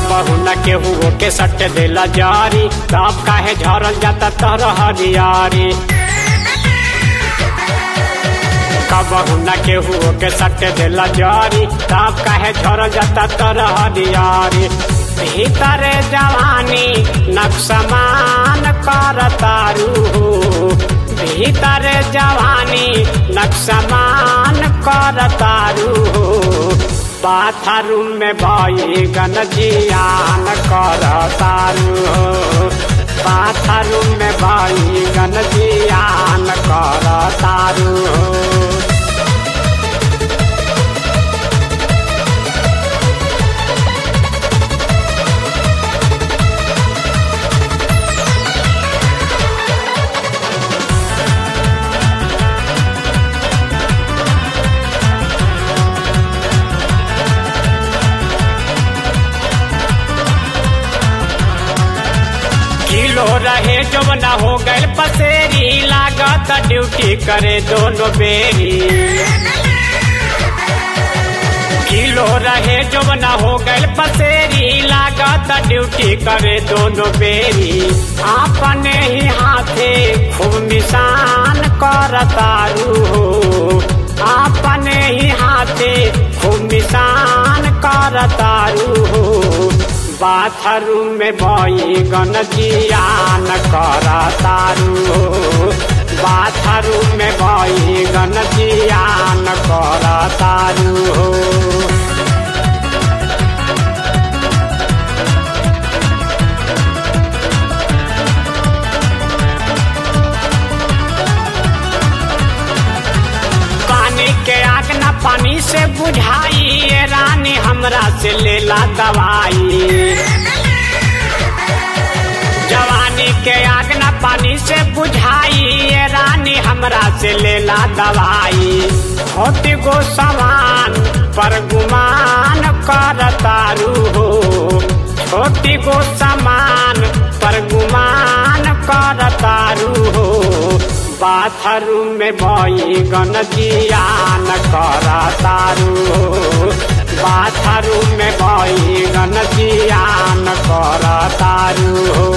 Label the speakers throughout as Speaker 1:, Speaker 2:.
Speaker 1: कबहू न केहू के सट देला जारी तब काहे झरल जाता तर हरियारी कबहू न केहू के सट देला जारी तब काहे झरल जाता तर हरियारी भीतर जवानी नक्समान कर तारू भीतर जवानी नक्समान कर तारू बाथरूम में भई गनजियान कर तारू बाथरूम में भई गनजियान कर तारू किलो रहे जब न हो गए पसेरी लागत ड्यूटी करे दोनों बेरी किलो रहे जब न हो गए पसेरी लागत ड्यूटी करे दोनों बेरी अपने ही हाथे खूब निशान कर तारू हो अपने ही हाथे खूब निशान कर तारू हो बाथरूम में भई गनजियान कर तारू बाथरूम में भई गनजियान कर तारू पानी के आग न पानी से बुझाई ये रानी हमरा से लेला दवाई जवानी के आग न पानी से बुझाई ये रानी हमरा से लेला दवाई छोटी गो समान पर गुमान कर तारू हो छोटी गो समान पर गुमान कर तारू हो बाथरूम में भई गनजियान कर तारू हो बाथरूम में भई गनजियान कर तारू हो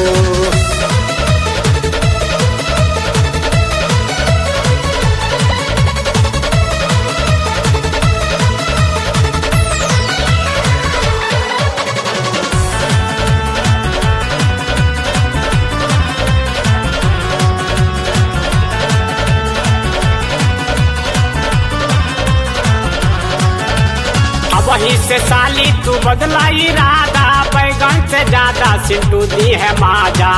Speaker 1: वही से साली तू बदला इरादा बैगन से ज्यादा सिंटू दी है माजा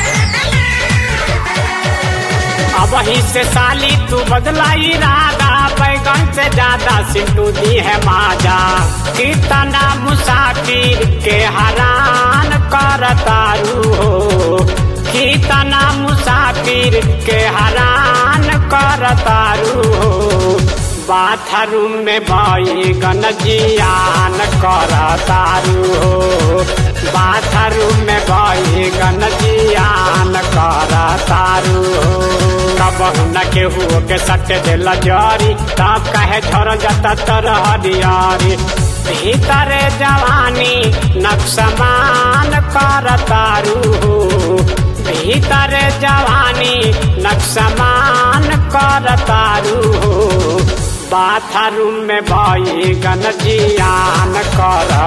Speaker 1: अब वही से साली तू बदला इरादा बैगन से ज्यादा सिंटू दी है माजा कितना मुसाफिर के हरान कर तारू हो कितना मुसाफिर के हरान कर तारू हो बाथरूम में भई गनजियान कर तारू हो बाथरूम में भई गनजियान कर तारू हो कबहू न केहू के सट दिल जरी तब कहे झर जाता तर हरियारी भीतर जवानी नक्समान कर तारू हो भीतर जवानी नक्समान कर तारू हो बाथरूम में भई गनजियान कर